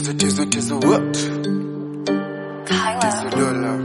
Tizo tizo tizo what? Tizo dola.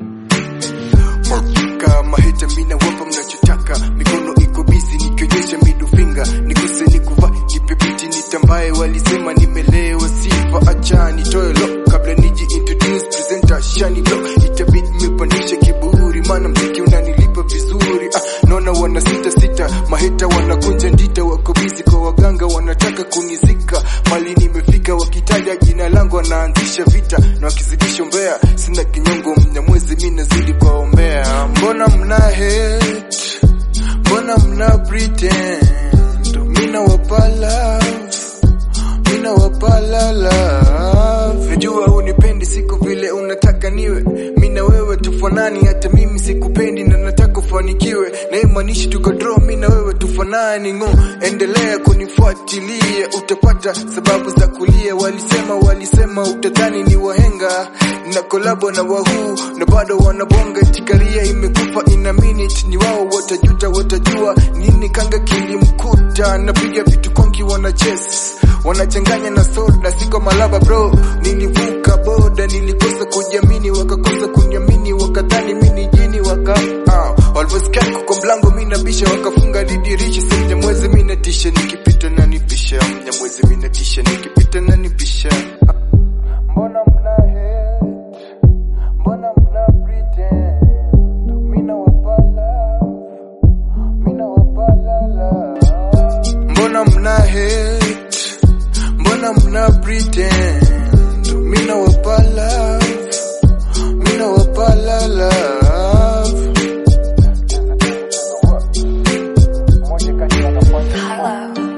Kama hita mina wapa mnachotaka, mikono iko busy nikionyesha middle finger, nikuse nikuva nipe biti nitambaye, walisema nimelewa sifa, acha nitoe lo kabla niji introduce presenter shani lo, itabidi nimepandisha kiburi, maana mziki unanilipa vizuri. Ah, naona wana sita sita, maheta wanakunja ndita, wako busy kwa waganga, wanataka kunizika mali nimefika, wakitaja jina langu wanaanzisha vita, na wakizidisha umbea, sina kinyongo mnyamwezi, mi nazidi kuwaombea. Mbona mna hate, mbona mna pretend, mina wapala mina wapala love. Najua unipendi siku vile unataka niwe, mina wewe tufanani, hata mimi sikupendi na nataka ufanikiwe, na imanishi tuko draw, mina wewe tufanani ngo, endelea kunifuatilia, utapata sababu za kulia. Walisema walisema utadhani ni wahenga, na kolabo na wahuu na bado wanabonga, tikaria imekufa ina minute, ni wao watajuta, watajua nini kanga kilimkuta, napiga vitu konki wana chase wanachanganya na soda, siko malaba bro. Nilivuka boda, nilikosa kujiamini, wakakosa kuniamini, wakadhani mimi ni jini, waka ah, walivyosikia kuko mlango mimi nabisha, wakafunga didirisha. Sasa mnyamwezi mimi natisha, nikipita na nipisha, mnyamwezi mimi natisha, nikipita na nipisha. Mbona mna hate, mbona mna pretend, mina wapala, mina wapala love. Mbona mna hate Mbona mna pretend Mina wapa love Mina wapa love Hello.